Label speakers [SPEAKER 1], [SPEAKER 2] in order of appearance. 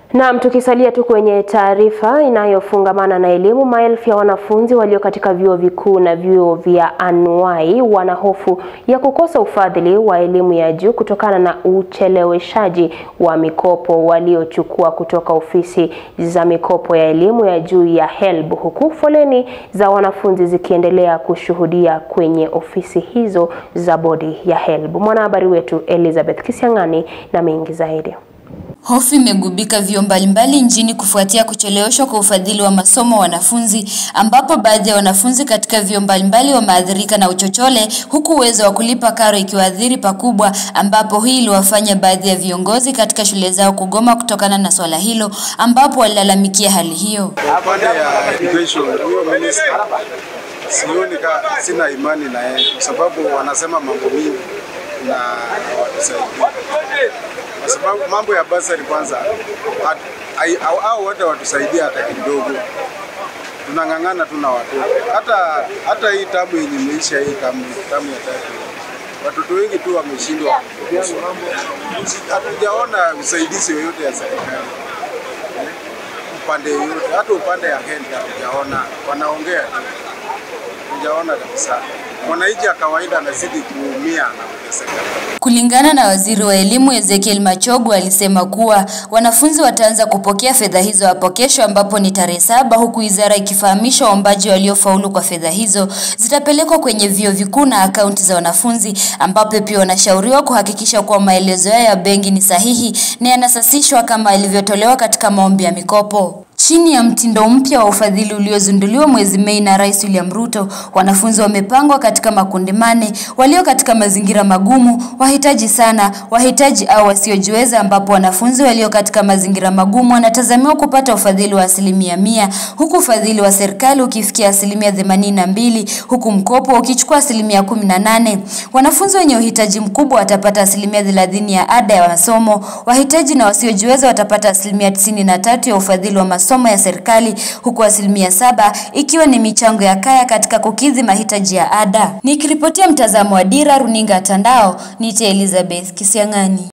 [SPEAKER 1] Naam, tukisalia tu kwenye taarifa inayofungamana na elimu, maelfu ya wanafunzi walio katika vyuo vikuu na vyuo vya anuai wana hofu ya kukosa ufadhili wa elimu ya juu kutokana na ucheleweshaji wa mikopo waliochukua kutoka ofisi za mikopo ya elimu ya juu ya HELB, huku foleni za wanafunzi zikiendelea kushuhudia kwenye ofisi hizo za bodi ya HELB. Mwanahabari wetu Elizabeth Kisiang'ani na mengi zaidi.
[SPEAKER 2] Hofu imegubika vyuo mbalimbali nchini kufuatia kucheleweshwa kwa ufadhili wa masomo wa wanafunzi, ambapo baadhi ya wanafunzi katika vyuo mbalimbali wameathirika na uchochole, huku uwezo wa kulipa karo ikiwaathiri pakubwa, ambapo hii iliwafanya baadhi ya viongozi katika shule zao kugoma kutokana na swala hilo, ambapo walilalamikia hali hiyo.
[SPEAKER 3] Upande ya education, huyo minister sioni ka, sina imani na yeye kwa sababu wanasema mambo mingi na hawatusaidia kwa sababu mambo ya basari kwanza, hao wote watusaidia hata kidogo, tunang'ang'ana tu na watoto. Hata hata hii tamu yenye imeisha, hii tamu tamu ya tatu, watoto wengi tu wameshindwa, hatujaona usaidizi yoyote ya serikali upande yoyote, hata upande ya HELB hatujaona, wanaongea tu, hatujaona kabisa. Mwananchi ya kawaida anazidi kuumia na kuteseka.
[SPEAKER 2] Kulingana na waziri wa elimu Ezekiel Machogu alisema kuwa wanafunzi wataanza kupokea fedha hizo hapo kesho, ambapo ni tarehe saba, huku wizara ikifahamisha waombaji waliofaulu kwa fedha hizo zitapelekwa kwenye vyuo vikuu na akaunti za wanafunzi, ambapo pia wanashauriwa kuhakikisha kuwa maelezo yao ya benki ni sahihi na yanasasishwa kama ilivyotolewa katika maombi ya mikopo. Chini ya mtindo mpya wa ufadhili uliozinduliwa mwezi Mei na Rais William Ruto, wanafunzi wamepangwa katika makundi mane, walio katika mazingira magumu, wahitaji sana, wahitaji au wasiojiweza, ambapo wanafunzi walio katika mazingira magumu wanatazamiwa kupata ufadhili wa asilimia mia, huku ufadhili wa serikali ukifikia asilimia themanini na mbili, huku mkopo ukichukua asilimia kumi na nane. Wanafunzi wenye uhitaji mkubwa watapata asilimia thelathini ya ada ya masomo, wahitaji na wasiojiweza watapata asilimia tisini na tatu ya ufadhili wa masomo masomo ya serikali huku asilimia saba ikiwa ni michango ya kaya katika kukidhi mahitaji ya ada. Nikiripotia mtazamo wa Dira Runinga Tandao, nite Elizabeth Kisiang'ani.